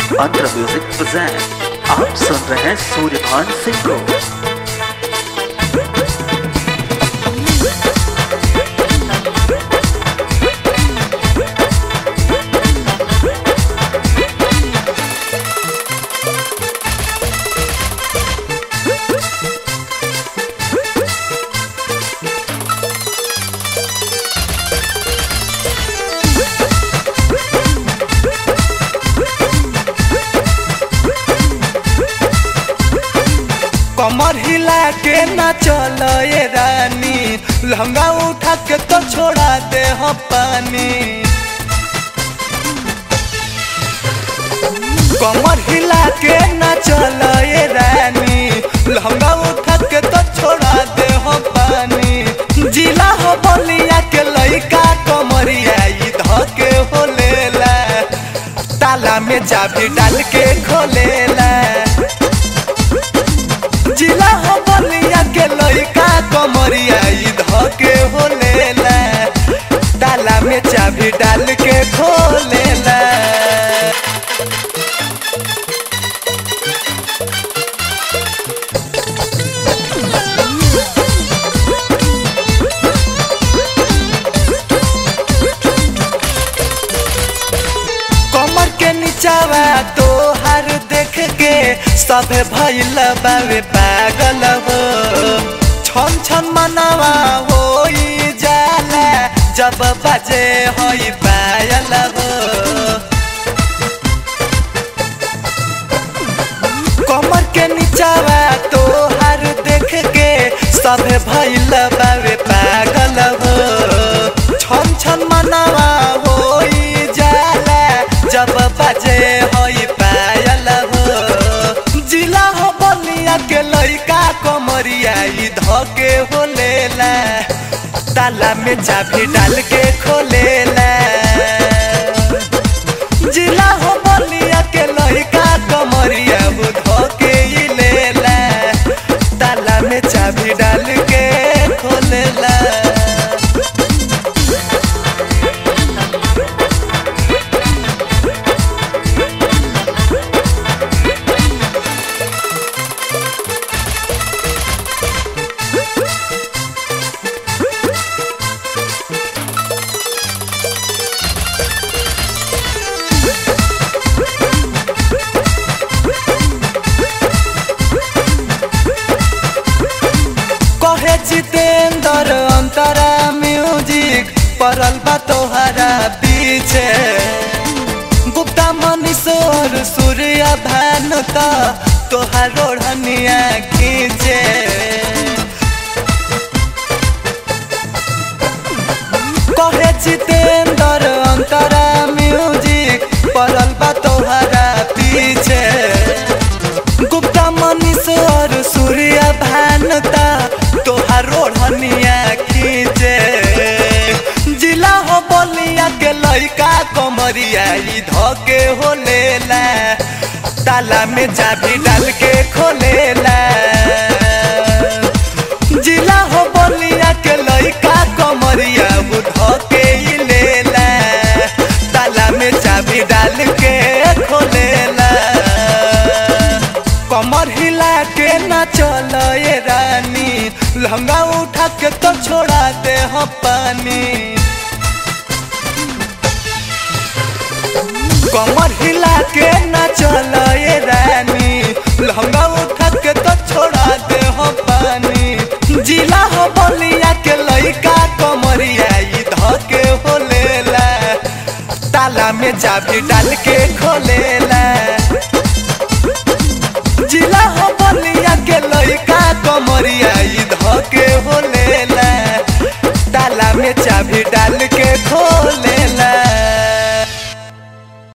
अंतर music present आप सुन रहे हैं सूर्यभान सिंह को कमर हिला के ना चल ये रानी लहंगा उठा के तो छोड़ा दे हम पानी कमर हिला के ना चल ये रानी लहंगा उठा के तो छोड़ा दे हम पानी जिला हो बलिया के लइका कमरिया ई धके हो लेला ताला में चाबी डाल के खोलेला जिला हो बलिया के लइका कमरिया ई धके हो लेला ताला में चाबी डाल के खोलेला कमर के नीचावा तो हर देख के सब भइल बावे पागल हो छन छन मनवा हो जाला जब बजे होई पायल हो कमर के नीचावा तो हर देख के सब भइल बावे पागल हो छन छन मनवा हो जाला जब बजे होई पायल हो जिला हो बलिया के लइका कमरिया ई धके हो लेला ताला में चाबी डाल के खोलेला जिला हो बलिया के लइका कमरिया हो धके ई लेला ताला में चाबी डाल के खोलेला कहे जितेंद्र अंतरा म्यूजिक परल बा तोहरा पीछे गुप्ता मनीश्वर सूर्य भान त तोहार ओढ़निया खींचे कहे जितेंद्र अंतरा म्यूजिक परल बा तोहरा पीछे गुप्ता मनीश्वर सूर्य भानता तोहार ओढ़निया खींचे जिला हो बलिया के लइका कमरिया ई धके हो लेला ताला में चाबी डाल के खोलेला जिला हो बलिया के लइका कमरिया वो धके ई लेला ताला में चाबी डाल के खोलेला कमर हिला के ना चल ये रानी लहंगा उठा के तो छोड़ा दे हम पानी कमर हिला के ना चल ये रानी लहंगा उठा के तो छोड़ा दे हम पानी जिला हो बलिया के लइका कमरिया ई धके हो लेला ताला में चाबी डाल के खोलेला जिला हो बलिया के लइका